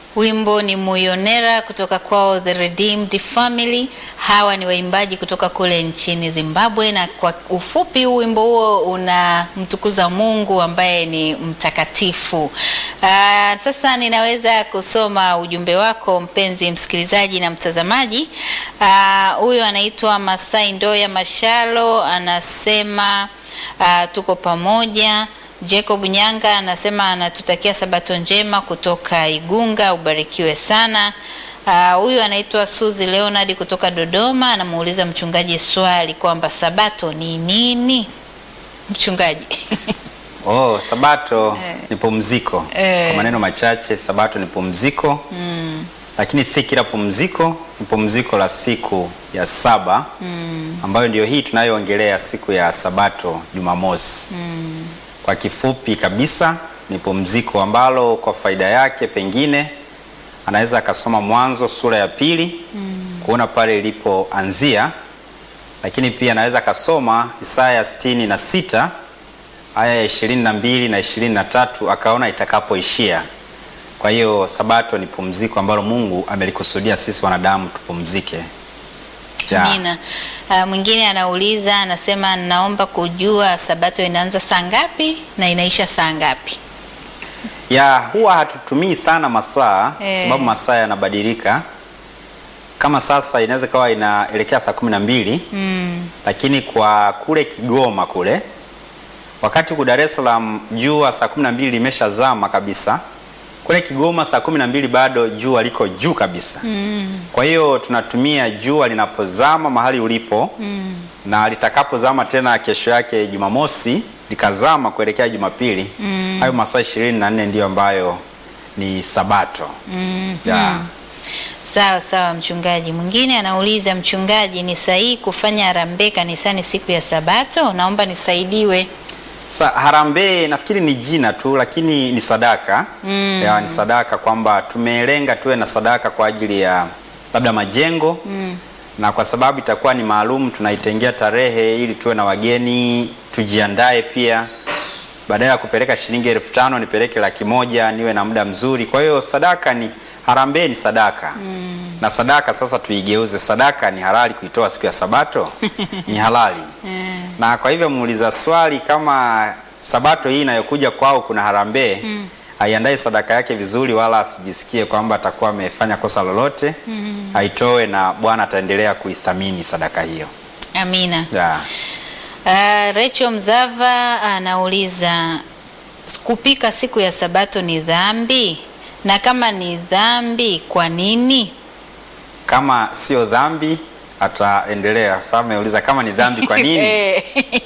Wimbo ni Muyonera kutoka kwao The Redeemed Family. Hawa ni waimbaji kutoka kule nchini Zimbabwe, na kwa ufupi wimbo huo unamtukuza Mungu ambaye ni mtakatifu. Aa, sasa ninaweza kusoma ujumbe wako mpenzi msikilizaji na mtazamaji. Aa, Huyu anaitwa Masai Ndoya Mashalo anasema aa, tuko pamoja Jacob Nyanga anasema anatutakia sabato njema kutoka Igunga, ubarikiwe sana. Huyu uh, anaitwa Suzi Leonard kutoka Dodoma, anamuuliza mchungaji swali kwamba sabato ni nini? Mchungaji. Oh, sabato Eh. ni pumziko. Eh. Kwa maneno machache, sabato ni pumziko Mm, lakini si kila pumziko, ni pumziko la siku ya saba mm, ambayo ndio hii tunayoongelea siku ya sabato Jumamosi. mm, Kwa kifupi kabisa ni pumziko ambalo kwa faida yake pengine anaweza akasoma Mwanzo sura ya pili kuona pale ilipoanzia, lakini pia anaweza akasoma Isaya sitini na sita aya ya ishirini na mbili na ishirini na tatu akaona itakapoishia. Kwa hiyo sabato ni pumziko ambalo Mungu amelikusudia sisi wanadamu tupumzike. Ya. Amina. Uh, mwingine anauliza anasema, naomba kujua sabato inaanza saa ngapi na inaisha saa ngapi? ya huwa hatutumii sana masaa Eh. sababu masaa yanabadilika. Kama sasa inaweza kawa inaelekea saa kumi na mbili Mm, lakini kwa kule Kigoma kule wakati huku Dar es Salaam jua saa kumi na mbili limeshazama kabisa. Kule Kigoma saa kumi na mbili bado jua liko juu kabisa. mm, Kwa hiyo tunatumia jua linapozama mahali ulipo mm, na litakapozama tena kesho yake Jumamosi likazama kuelekea Jumapili. Mm. Hayo masaa ishirini na nne ndiyo ambayo ni sabato. mm, Ya. mm. Sawa sawa, mchungaji. Mwingine anauliza mchungaji, ni sahihi kufanya harambee kanisani siku ya Sabato? Naomba nisaidiwe. Sa, harambee nafikiri ni jina tu lakini ni sadaka. Mm. Ya, ni sadaka kwamba tumelenga tuwe na sadaka kwa ajili ya labda majengo Mm, na kwa sababu itakuwa ni maalum tunaitengea tarehe ili tuwe na wageni tujiandae pia badala ya kupeleka shilingi elfu tano nipeleke laki moja niwe na muda mzuri kwa hiyo sadaka ni harambee ni sadaka mm, na sadaka sasa tuigeuze sadaka ni halali kuitoa siku ya sabato ni halali eh, na kwa hivyo muuliza swali kama sabato hii inayokuja kwao kuna harambee Mm. aiandae sadaka yake vizuri wala asijisikie kwamba atakuwa amefanya kosa lolote mm. aitoe na bwana ataendelea kuithamini sadaka hiyo Amina. ya. Uh, Rachel Mzava anauliza kupika siku ya Sabato ni dhambi? Na kama ni dhambi, kwa nini? kama sio dhambi ataendelea sababu ameuliza kama ni dhambi kwa nini Eh,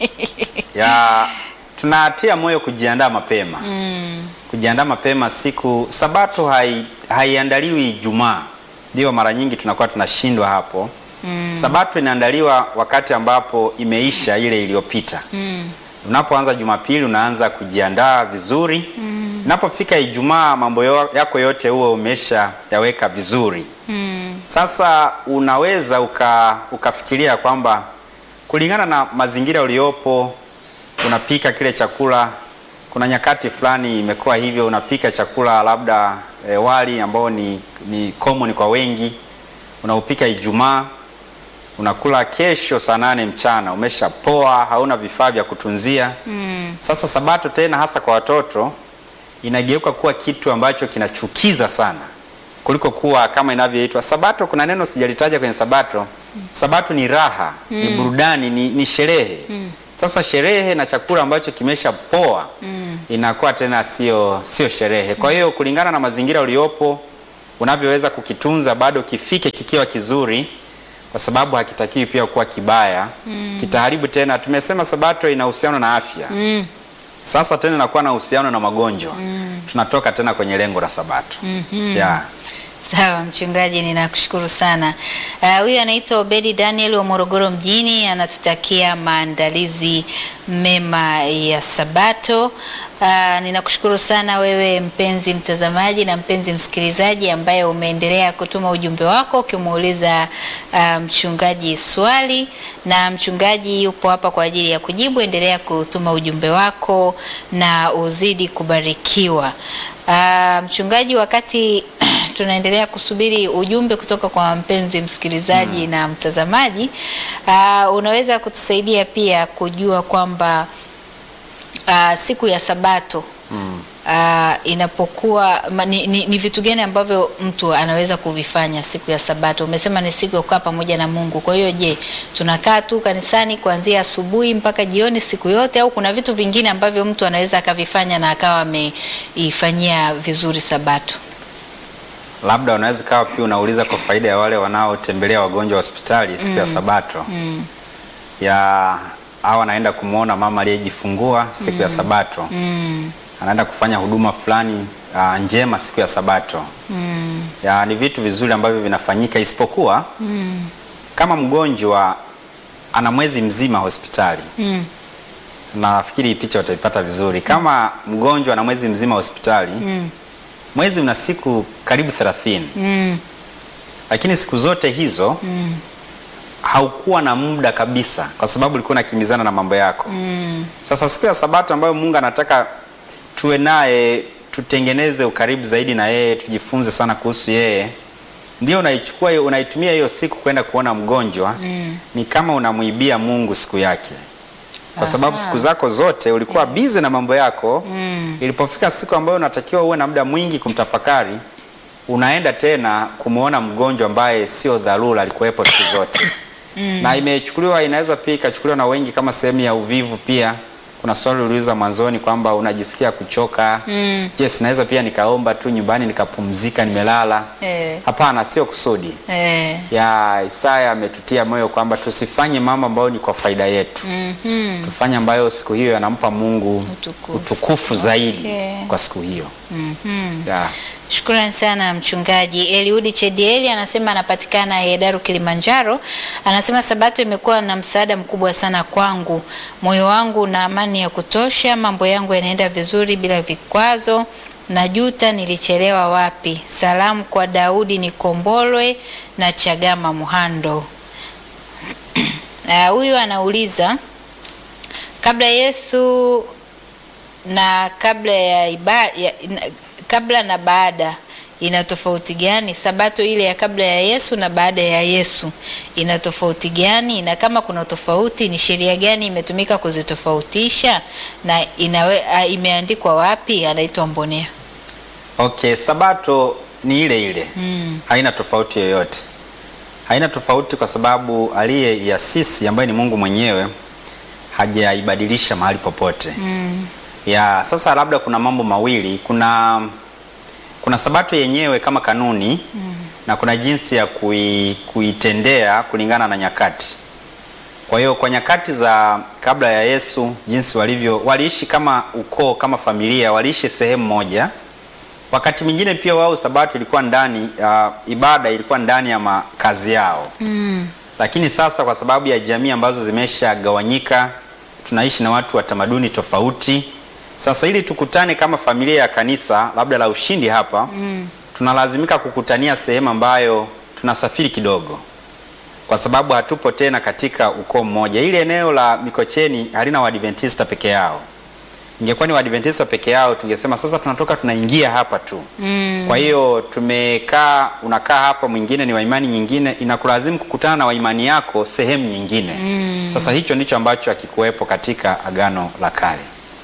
ya tunatia moyo kujiandaa mapema mm, kujiandaa mapema siku sabato hai, haiandaliwi Ijumaa ndio mara nyingi tunakuwa tunashindwa hapo mm, sabato inaandaliwa wakati ambapo imeisha ile iliyopita mm, unapoanza Jumapili unaanza kujiandaa vizuri mm, inapofika Ijumaa mambo yo- yako yote huo umesha yaweka vizuri mm, sasa unaweza uka, ukafikiria kwamba kulingana na mazingira uliopo unapika kile chakula. Kuna nyakati fulani imekuwa hivyo, unapika chakula labda e, wali ambao ni, ni common kwa wengi, unaupika Ijumaa, unakula kesho saa nane mchana, umeshapoa, hauna vifaa vya kutunzia. mm, Sasa sabato tena hasa kwa watoto inageuka kuwa kitu ambacho kinachukiza sana kuliko kuwa kama inavyoitwa sabato. Kuna neno sijalitaja kwenye sabato. Sabato ni raha, ni burudani, ni, ni sherehe. Sasa sherehe na chakula ambacho kimesha poa mm, inakuwa tena sio sio sherehe. Kwa hiyo kulingana na mazingira uliopo, unavyoweza kukitunza bado kifike kikiwa kizuri, kwa sababu hakitakiwi pia kuwa kibaya, kitaharibu tena. Tumesema sabato ina uhusiano na afya mm, sasa tena inakuwa na uhusiano na magonjwa tunatoka tena kwenye lengo la sabato mhm. yeah. Sawa mchungaji, ninakushukuru sana. Ah, Huyu anaitwa Obedi Daniel wa Morogoro mjini, anatutakia maandalizi mema ya Sabato. Ah, ninakushukuru sana wewe mpenzi mtazamaji na mpenzi msikilizaji ambaye umeendelea kutuma ujumbe wako ukimuuliza ah, mchungaji swali, na mchungaji yupo hapa kwa ajili ya kujibu. Endelea kutuma ujumbe wako na uzidi kubarikiwa. Ah, mchungaji wakati tunaendelea kusubiri ujumbe kutoka kwa mpenzi msikilizaji na mtazamaji. Uh, unaweza kutusaidia pia kujua kwamba uh, siku ya Sabato Mm. uh, inapokuwa ma, ni, ni, ni vitu gani ambavyo mtu anaweza kuvifanya siku ya Sabato? Umesema ni siku ya kukaa pamoja na Mungu. Kwa hiyo je, tunakaa tu kanisani kuanzia asubuhi mpaka jioni siku yote, au kuna vitu vingine ambavyo mtu anaweza akavifanya na akawa ameifanyia vizuri Sabato? Labda unaweza kawa pia unauliza kwa faida ya wale wanaotembelea wagonjwa wa hospitali siku ya Sabato Mm, ya au anaenda kumwona mama aliyejifungua siku ya Sabato, mm, anaenda kufanya huduma fulani ah, njema siku ya Sabato. mm, Ya, ni vitu vizuri ambavyo vinafanyika, isipokuwa mm, kama mgonjwa ana mwezi mzima hospitali, mm, nafikiri hii picha utaipata vizuri. Kama mgonjwa ana mwezi mzima hospitali, mm, mwezi una siku karibu 30 mm, lakini siku zote hizo mm, haukuwa na muda kabisa, kwa sababu ulikuwa unakimbizana na mambo yako. mm, Sasa siku ya Sabato ambayo Mungu anataka tuwe naye, tutengeneze ukaribu zaidi na yeye, tujifunze sana kuhusu yeye, ndio unaichukua hiyo, unaitumia hiyo siku kwenda kuona mgonjwa. mm. Ni kama unamwibia Mungu siku yake, kwa sababu Aha. siku zako zote ulikuwa bize na mambo yako. Mm. Ilipofika siku ambayo unatakiwa uwe na muda mwingi kumtafakari, unaenda tena kumwona mgonjwa ambaye sio dharura, alikuwepo siku zote Mm. na imechukuliwa inaweza pia ikachukuliwa na wengi kama sehemu ya uvivu pia. Kuna swali uliuliza mwanzoni kwamba unajisikia kuchoka. Mm. Je, sinaweza pia nikaomba tu nyumbani nikapumzika nimelala? Eh, Hapana, sio kusudi. eh, Ya Isaya ametutia moyo kwamba tusifanye mambo ambayo ni kwa faida yetu, mhm, tufanye ambayo siku hiyo yanampa Mungu Utukufu. utukufu zaidi Okay. kwa siku hiyo. mhm. Ya. Shukrani sana mchungaji Eliudi Chedieli, anasema anapatikana Hedaru, Kilimanjaro. Anasema Sabato imekuwa na msaada mkubwa sana kwangu, moyo wangu na amani ya kutosha, mambo yangu yanaenda vizuri bila vikwazo. Najuta nilichelewa wapi. Salamu kwa Daudi Nikombolwe na Chagama Muhando. Ah, Huyu anauliza kabla Yesu na kabla ya ibada ya, na- kabla na baada ina tofauti gani? Sabato ile ya kabla ya Yesu na baada ya Yesu ina tofauti gani? Na kama kuna tofauti, ni sheria gani imetumika kuzitofautisha na inawe, a, imeandikwa wapi? Anaitwa Mbonea. Okay, Sabato ni ile ile Mm, haina tofauti yoyote, haina tofauti kwa sababu aliyeiasisi ambaye ni Mungu mwenyewe hajaibadilisha mahali popote. mm, Ya sasa, labda kuna mambo mawili, kuna kuna Sabato yenyewe kama kanuni na kuna jinsi ya kui, kuitendea kulingana na nyakati. Kwa hiyo kwa nyakati za kabla ya Yesu, jinsi walivyo waliishi kama ukoo, kama familia, waliishi sehemu moja. Wakati mwingine pia wao Sabato ilikuwa ndani uh, ibada ilikuwa ndani ya makazi yao mm, lakini sasa kwa sababu ya jamii ambazo zimeshagawanyika, tunaishi na watu wa tamaduni tofauti. Sasa ili tukutane kama familia ya kanisa labda la Ushindi hapa mm, tunalazimika kukutania sehemu ambayo tunasafiri kidogo, kwa sababu hatupo tena katika ukoo mmoja. Ile eneo la Mikocheni halina Waadventista peke yao. Ingekuwa ni Waadventista peke yao, tungesema sasa tunatoka tunaingia hapa tu. mm. Kwa hiyo tumekaa, unakaa hapa, mwingine ni wa imani nyingine, inakulazimu kukutana na waimani yako sehemu nyingine. Mm. Sasa hicho ndicho ambacho hakikuwepo katika Agano la Kale.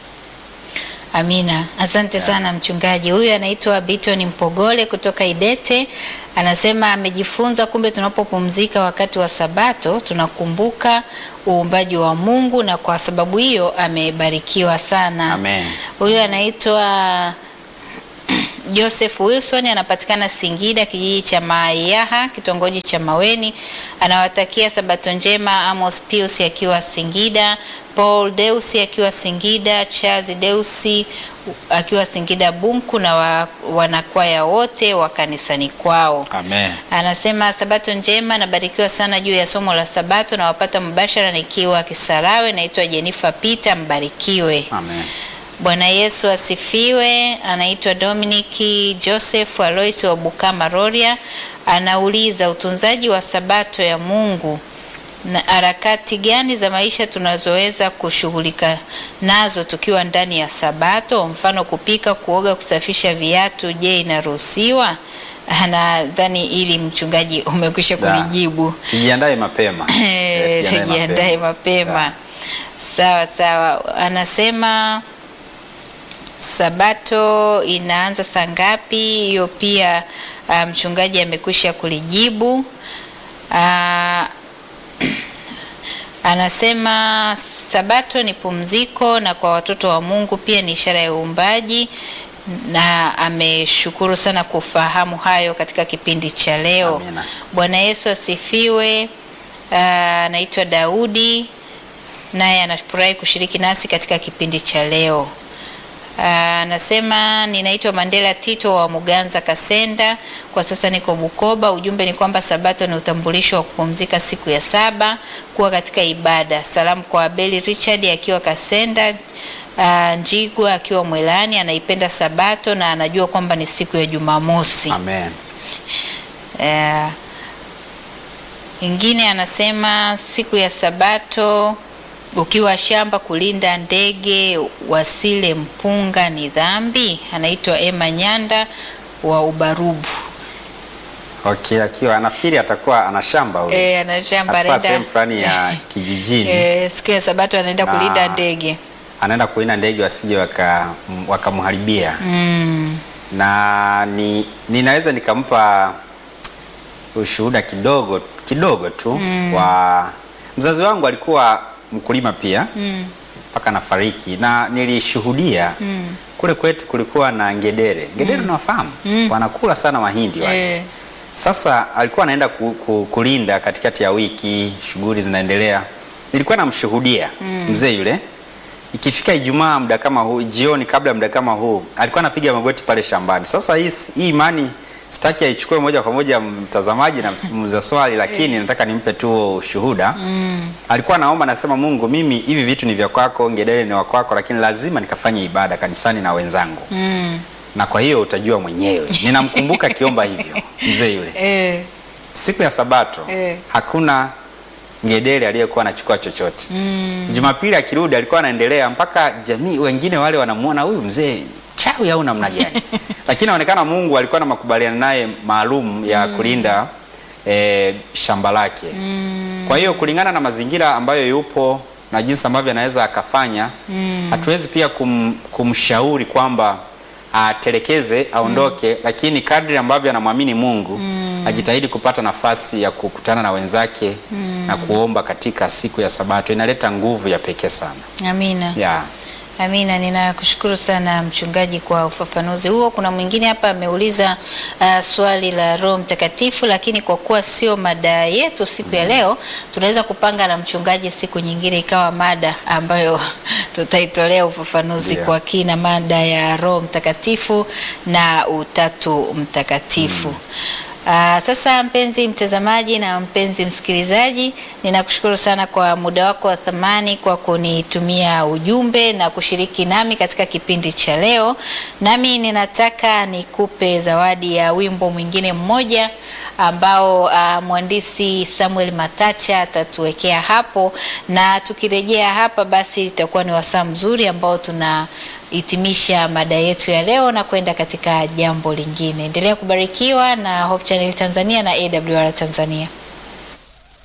Amina, asante sana mchungaji. Huyu anaitwa Biton Mpogole kutoka Idete, anasema amejifunza kumbe tunapopumzika wakati wa Sabato tunakumbuka uumbaji wa Mungu, na kwa sababu hiyo amebarikiwa sana. Amen. Huyu anaitwa Joseph Wilson anapatikana Singida, kijiji cha Maiyaha, kitongoji cha Maweni. Anawatakia sabato njema Amos Pius akiwa Singida, Paul Deusi akiwa Singida, Charles Deusi akiwa Singida Bunku na wa, wanakwaya wote wa kanisani kwao. Amen. Anasema sabato njema, nabarikiwa sana juu ya somo la sabato, nawapata mubashara nikiwa Kisarawe. Naitwa Jennifer Peter, mbarikiwe. Amen. Bwana Yesu asifiwe. Anaitwa Dominiki Joseph Alois wa Bukama Roria, anauliza utunzaji wa sabato ya Mungu na harakati gani za maisha tunazoweza kushughulika nazo tukiwa ndani ya sabato, mfano kupika, kuoga, kusafisha viatu. Je, inaruhusiwa? Nadhani ili mchungaji umekwisha Da. kulijibu. Tujiandae mapema. Eh, Eh, tujiandae mapema. Da. Sawa sawa, anasema Sabato inaanza saa ngapi? Hiyo pia ah, mchungaji amekwisha kulijibu. Ah, anasema Sabato ni pumziko na kwa watoto wa Mungu pia ni ishara ya uumbaji, na ameshukuru sana kufahamu hayo katika kipindi cha leo. Amina. Bwana Yesu asifiwe. Ah, Anaitwa Daudi naye anafurahi kushiriki nasi katika kipindi cha leo. Ah, Anasema ninaitwa Mandela Tito wa Muganza Kasenda, kwa sasa niko Bukoba. Ujumbe ni kwamba Sabato ni utambulisho wa kupumzika siku ya saba, kuwa katika ibada. Salamu kwa Abeli Richard akiwa Kasenda, ah, Njigwa akiwa Mwelani, anaipenda Sabato na anajua kwamba ni siku ya Jumamosi. Amen. Eh, ingine anasema siku ya Sabato ukiwa shamba kulinda ndege wasile mpunga ni dhambi. Anaitwa Emma Nyanda wa Ubarubu. Okay, akiwa anafikiri atakuwa ana shamba huyo. Eh, ana shamba Atakuwa anaenda sehemu fulani ya kijijini. eh, siku ya Sabato anaenda Na- kulinda ndege. Anaenda kuina ndege wasije waka wakamharibia. Mm, na ni, ninaweza nikampa ushuhuda kidogo kidogo tu wa mzazi wangu alikuwa mkulima pia mm, mpaka nafariki na nilishuhudia mm, kule kwetu kulikuwa na ngedere ngedere unawafahamu Mm. wanakula sana mahindi wale eh, sasa alikuwa anaenda ku, ku, kulinda katikati ya wiki, shughuli zinaendelea. Nilikuwa namshuhudia mzee yule, ikifika Ijumaa muda kama huu, jioni kabla ya muda kama huu, alikuwa anapiga magoti pale shambani. Sasa hii hii imani sitaki aichukue moja kwa moja mtazamaji na msimuza swali, lakini nataka nimpe tu ushuhuda. mm, Alikuwa anaomba, nasema Mungu, mimi hivi vitu ni vya kwako, ngedere ni wa kwako, lakini lazima nikafanye ibada kanisani na wenzangu, mm, na kwa hiyo utajua mwenyewe. Ninamkumbuka akiomba hivyo mzee yule eh, siku ya Sabato Eh. hakuna ngedere aliyekuwa anachukua chochote. mm, Jumapili akirudi alikuwa anaendelea mpaka jamii wengine wale wanamuona huyu mzee chawi au namna gani, lakini inaonekana Mungu alikuwa na makubaliano naye maalum ya kulinda eh, shamba lake. Kwa hiyo kulingana na mazingira ambayo yupo na jinsi ambavyo anaweza akafanya, hatuwezi pia kum, kumshauri kwamba atelekeze aondoke, lakini kadri ambavyo anamwamini Mungu ajitahidi kupata nafasi ya kukutana na wenzake na kuomba katika siku ya Sabato. Inaleta nguvu ya pekee sana amina. yeah. Amina, ninakushukuru sana mchungaji kwa ufafanuzi huo. Kuna mwingine hapa ameuliza uh, swali la Roho Mtakatifu, lakini kwa kuwa sio mada yetu siku ya leo, tunaweza kupanga na mchungaji siku nyingine ikawa mada ambayo tutaitolea ufafanuzi Ndio. kwa kina, mada ya Roho Mtakatifu na Utatu Mtakatifu. Ah, sasa mpenzi mtazamaji na mpenzi msikilizaji, ninakushukuru sana kwa muda wako wa thamani kwa kunitumia ujumbe na kushiriki nami katika kipindi cha leo. Nami ninataka nikupe zawadi ya wimbo mwingine mmoja ambao ah, mwandishi Samuel Matacha atatuwekea hapo, na tukirejea hapa, basi itakuwa ni wasaa mzuri ambao tunahitimisha mada yetu ya leo na kwenda katika jambo lingine. Endelea kubarikiwa na Hope Channel Tanzania na AWR Tanzania.